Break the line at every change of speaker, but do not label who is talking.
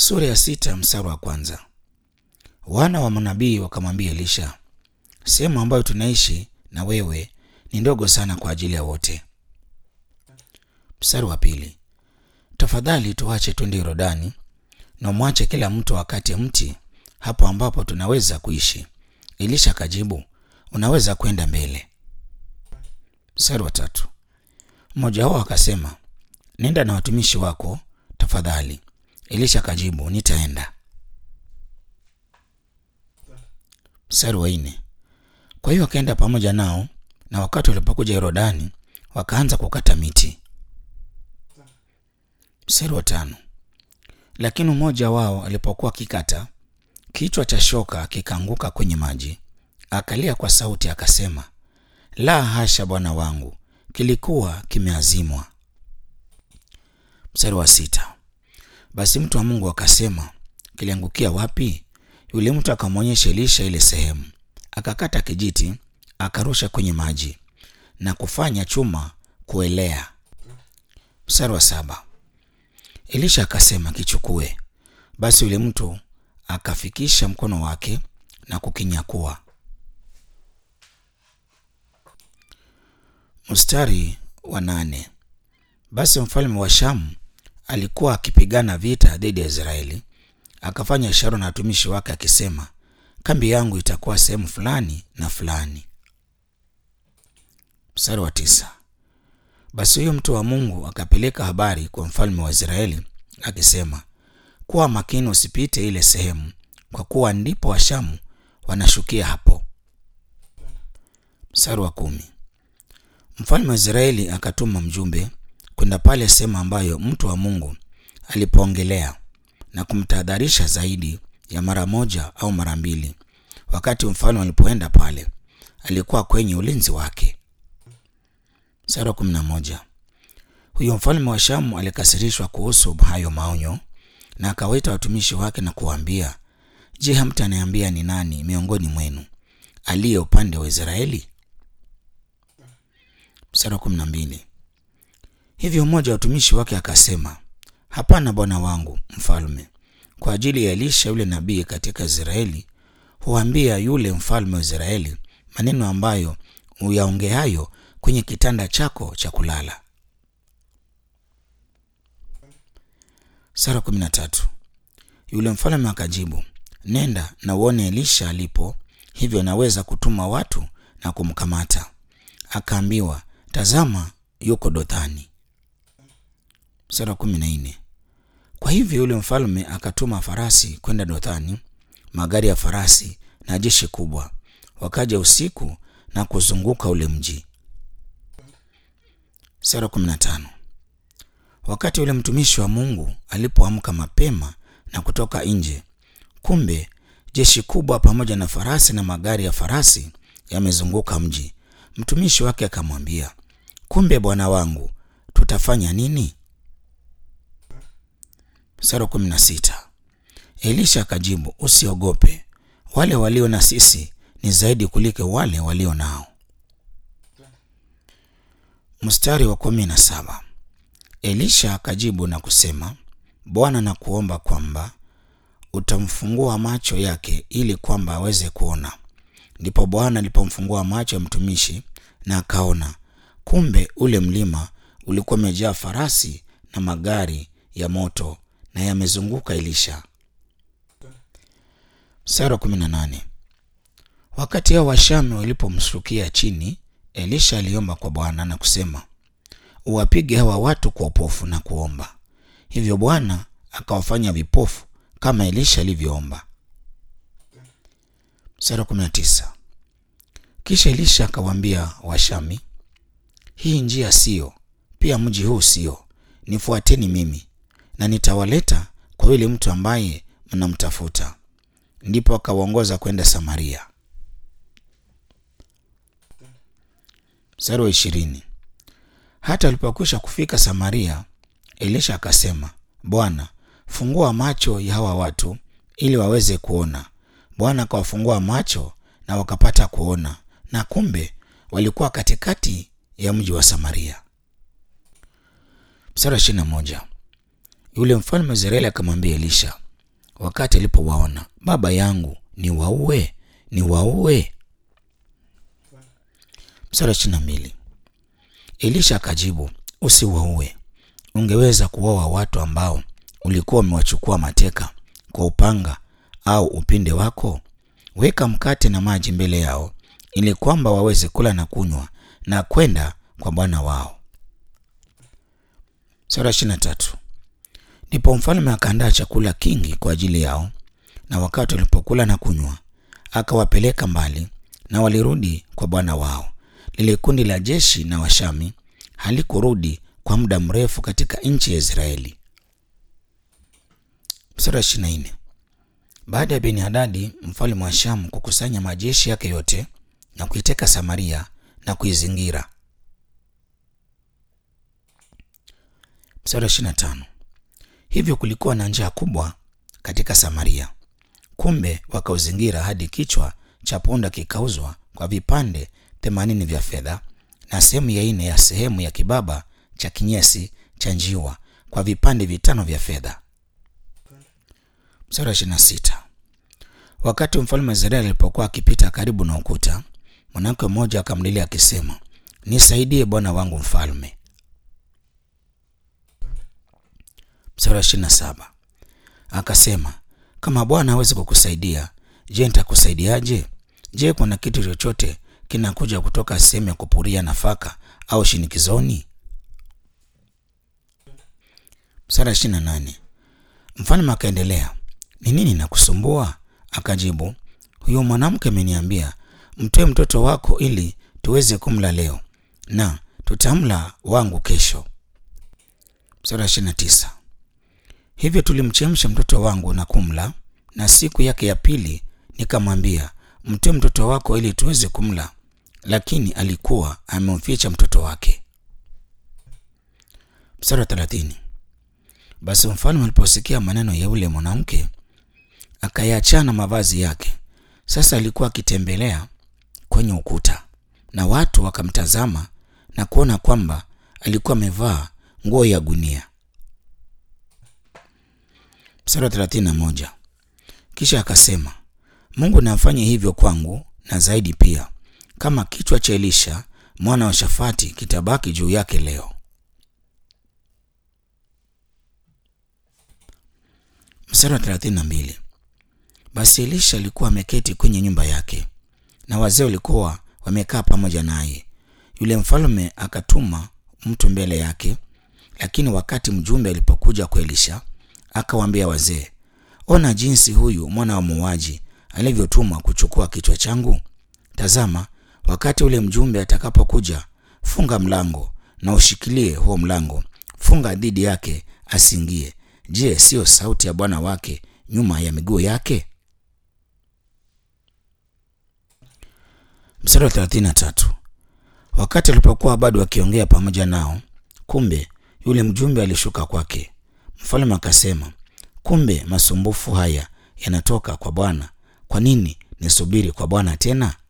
Sura ya sita mstari wa kwanza. Wana wa manabii wakamwambia Elisha, sehemu ambayo tunaishi na wewe ni ndogo sana kwa ajili ya wote. Mstari wa pili. Tafadhali tuache twende Yordani na umwache kila mtu akate mti hapo ambapo tunaweza kuishi. Elisha akajibu, unaweza kwenda mbele. Mstari wa tatu. Mmoja wao akasema, nenda na watumishi wako tafadhali. Elisha akajibu, nitaenda. Mstari wa nne. Kwa hiyo akaenda pamoja nao, na wakati walipokuja Yordani wakaanza kukata miti. Mstari wa tano. Lakini mmoja wao alipokuwa akikata, kichwa cha shoka kikaanguka kwenye maji. Akalia kwa sauti akasema, la hasha, bwana wangu, kilikuwa kimeazimwa. Mstari wa sita. Basi mtu wa Mungu akasema, kiliangukia wapi? Yule mtu akamwonyesha Elisha ile sehemu. Akakata kijiti akarusha kwenye maji na kufanya chuma kuelea. Mstari wa saba. Elisha akasema, kichukue. Basi yule mtu akafikisha mkono wake na kukinyakua. Mstari wa nane. Basi mfalme wa Shamu alikuwa akipigana vita dhidi ya Israeli, akafanya ishara na watumishi wake akisema, kambi yangu itakuwa sehemu fulani na fulani. Mstari wa tisa. Basi huyo mtu wa Mungu akapeleka habari kwa mfalme wa Israeli akisema, kuwa makini usipite ile sehemu, kwa kuwa ndipo Washamu wanashukia hapo. Mstari wa kumi. Mfalme wa Israeli akatuma mjumbe kwenda pale sehemu ambayo mtu wa Mungu alipoongelea na kumtahadharisha zaidi ya mara moja au mara mbili. Wakati mfalme alipoenda pale, alikuwa kwenye ulinzi wake. Mstari wa kumi na moja. Huyo mfalme wa Shamu alikasirishwa kuhusu hayo maonyo na akawaita watumishi wake na kuwaambia, je, hamtaniambia ni nani miongoni mwenu aliye upande wa Israeli? Mstari wa kumi na mbili. Hivyo mmoja wa watumishi wake akasema, hapana, bwana wangu mfalme, kwa ajili ya Elisha yule nabii katika Israeli, huambia yule mfalme wa Israeli maneno ambayo uyaongeayo kwenye kitanda chako cha kulala. Sura kumi na tatu. Yule mfalme akajibu, nenda na uone Elisha alipo, hivyo naweza kutuma watu na kumkamata. Akaambiwa, tazama, yuko Dothani. Sura kumi na nne. Kwa hivyo yule mfalme akatuma farasi kwenda Dothani, magari ya farasi na jeshi kubwa, wakaja usiku na kuzunguka ule mji. Sura kumi na tano. Wakati yule mtumishi wa Mungu alipoamka mapema na kutoka nje, kumbe jeshi kubwa pamoja na farasi na magari ya farasi yamezunguka mji. Mtumishi wake akamwambia, kumbe bwana wangu, tutafanya nini? Sura kumi na sita. Elisha akajibu, usiogope, wale walio na sisi ni zaidi kuliko wale walio nao. Mstari wa kumi na saba. Elisha akajibu na kusema, Bwana, na kuomba kwamba utamfungua macho yake ili kwamba aweze kuona. Ndipo Bwana alipomfungua macho ya mtumishi na akaona, kumbe ule mlima ulikuwa umejaa farasi na magari ya moto na yamezunguka Elisha. Mstari wa kumi na nane. Wakati hao Washami walipomshukia chini, Elisha aliomba kwa Bwana na kusema, uwapige hawa watu kwa upofu na kuomba. Hivyo Bwana akawafanya vipofu kama Elisha alivyoomba. Mstari wa kumi na tisa. Kisha Elisha akawaambia Washami, hii njia siyo, pia mji huu sio, nifuateni mimi na nitawaleta kwa yule mtu ambaye mnamtafuta. Ndipo akawaongoza kwenda Samaria. Mstari wa ishirini. Hata walipokwisha kufika Samaria, Elisha akasema, Bwana, fungua macho ya hawa watu ili waweze kuona. Bwana akawafungua macho na wakapata kuona, na kumbe walikuwa katikati ya mji wa Samaria. Mstari wa ishirini na moja. Yule mfalme wa Israeli akamwambia Elisha, wakati alipowaona, baba yangu, ni waue, ni waue? Mstari wa ishirini na mbili. Elisha akajibu, usiwaue. Ungeweza kuwaua watu ambao ulikuwa umewachukua mateka kwa upanga au upinde wako? Weka mkate na maji mbele yao, ili kwamba waweze kula na kunywa na kwenda kwa bwana wao. Sura ishirini na tatu. Ndipo mfalme akaandaa chakula kingi kwa ajili yao, na wakati walipokula na kunywa, akawapeleka mbali, na walirudi kwa bwana wao. Lile kundi la jeshi na Washami halikurudi kwa muda mrefu katika nchi ya Israeli. Sura ishirini na nne. Baada ya Beni Hadadi mfalme wa Shamu kukusanya majeshi yake yote na kuiteka Samaria na kuizingira. Mstari ishirini na tano. Hivyo kulikuwa na njaa kubwa katika Samaria, kumbe wakauzingira hadi kichwa cha punda kikauzwa kwa vipande themanini vya fedha na sehemu ya nne ya sehemu ya kibaba cha kinyesi cha njiwa kwa vipande vitano vya fedha. Mstari ishirini na sita. Wakati mfalme wa Israeli alipokuwa akipita karibu na ukuta, mwanamke mmoja akamlilia akisema, nisaidie bwana wangu mfalme. Mstari wa ishirini na saba. Akasema, kama Bwana hawezi kukusaidia, je, nitakusaidiaje? Je, kuna kitu chochote kinakuja kutoka sehemu ya kupuria nafaka au shinikizoni? Mstari wa ishirini na nane. Mfalme akaendelea, ni nini nakusumbua? Akajibu, huyo mwanamke ameniambia mtoe mtoto wako ili tuweze kumla leo na tutamla wangu kesho. Mstari wa ishirini na tisa. Hivyo tulimchemsha mtoto wangu na kumla, na siku yake ya pili nikamwambia mtoe mtoto wako ili tuweze kumla, lakini alikuwa amemficha mtoto wake. Mstari wa thelathini. Basi mfalme aliposikia maneno ya yule mwanamke akayachana mavazi yake. Sasa alikuwa akitembelea kwenye ukuta, na watu wakamtazama na kuona kwamba alikuwa amevaa nguo ya gunia. Mstari wa thelathini na moja. Kisha akasema, Mungu na afanye hivyo kwangu na zaidi pia, kama kichwa cha Elisha mwana wa Shafati kitabaki juu yake leo. Mstari wa thelathini na mbili. Basi Elisha alikuwa ameketi kwenye nyumba yake na wazee walikuwa wamekaa pamoja naye. Yule mfalme akatuma mtu mbele yake, lakini wakati mjumbe alipokuja kwa Elisha akawaambia wazee, ona jinsi huyu mwana wa muuaji alivyotumwa kuchukua kichwa changu. Tazama, wakati ule mjumbe atakapokuja, funga mlango na ushikilie huo mlango, funga dhidi yake asiingie. Je, siyo sauti ya bwana wake nyuma ya miguu yake? Mstari wa 33. Wakati alipokuwa bado akiongea pamoja nao, kumbe yule mjumbe alishuka kwake. Mfalme akasema, kumbe masumbufu haya yanatoka kwa Bwana. Kwa nini nisubiri kwa Bwana tena?